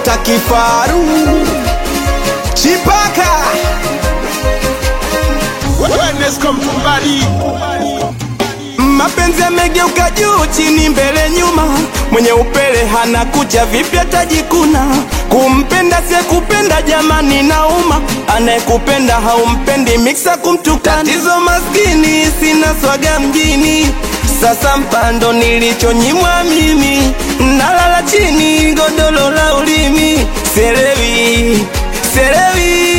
Dakota Kifaru Chipaka Wellness come to body. Mapenzi yamegeuka juu chini mbele nyuma, mwenye upele hana kucha, vipi atajikuna? Kumpenda sie kupenda, jamani nauma, anayekupenda haumpendi, miksa kumtukana. Tatizo maskini, sina swaga mjini, sasa mpando nilichonyimwa mimi, nalala chini godolo la ulimi, selewi selewi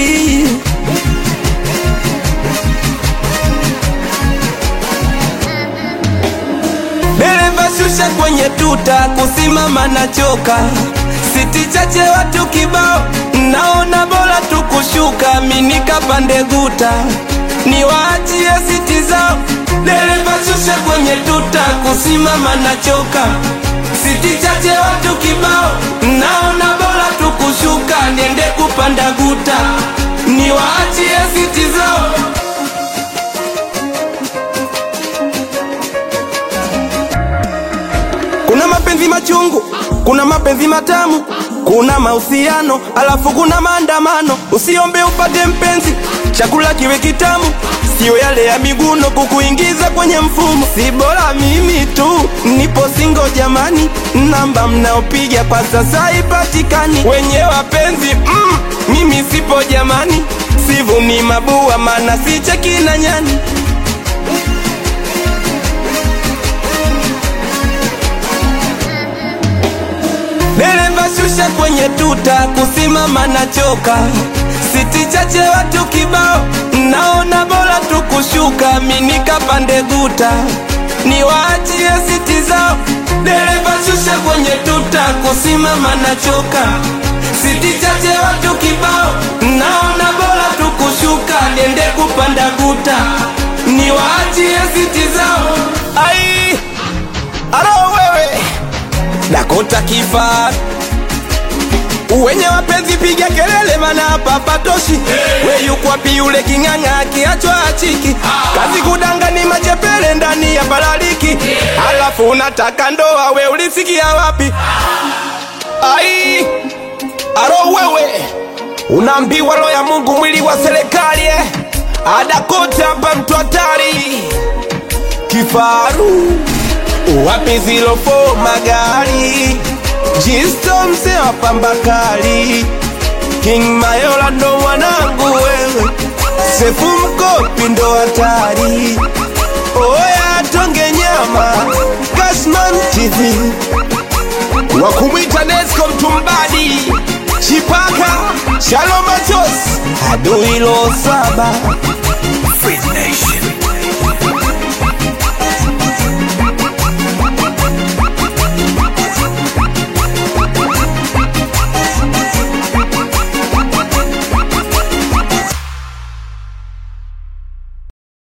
Dereva shusha kwenye tuta, kusimama na choka, siti chache watu kibao, naona bora tu kushuka, minika pande guta, niwaachie siti zao. Dereva shusha kwenye tuta, kusimama na choka, siti chache watu kibao, naona bora tu kushuka, niende kupanda guta, niwaachie siti zao. Kuna mapenzi machungu, kuna mapenzi matamu, kuna mahusiano, alafu kuna maandamano. Usiombe upate mpenzi, chakula kiwe kitamu, sio yale ya miguno kukuingiza kwenye mfumo. Si bora mimi tu nipo singo jamani, namba mnaopiga kwa sasa haipatikani. Wenye wapenzi mm, mimi sipo jamani, sivuni mabua, maana sicheki na nyani. Dereva shusha kwenye tuta, kusimama na choka, siti chache watu kibao, naona bora tu kushuka, minika pande guta, niwaachie siti zao. Dereva shusha kwenye tuta, kusimama na choka, siti chache watu kibao, naona bora tu kushuka, niende kupanda guta, niwaachie siti zao. Ai, alo wewe Dakota Kifaru wenye wapenzi piga kelele, mana hapa patoshi. We yuko wapi yule king'ang'a kiachwa achiki? Kazi kudanga ni machepele ndani ya balaliki, alafu unataka ndoa, we ulisikia wapi? Ai, aro wewe unaambiwa roho ya Mungu mwili wa serikali eh? Adakota hapa mtu hatari Kifaru wapi zilofo magari Jisto mse wa pambakali King Mayola ndo mwanangu wewe Sefu mkopi ndo hatari Oya tonge nyama Cashman TV Wakumwita Nesco mtumbadi Chipaka Shalom Machos Adui lo saba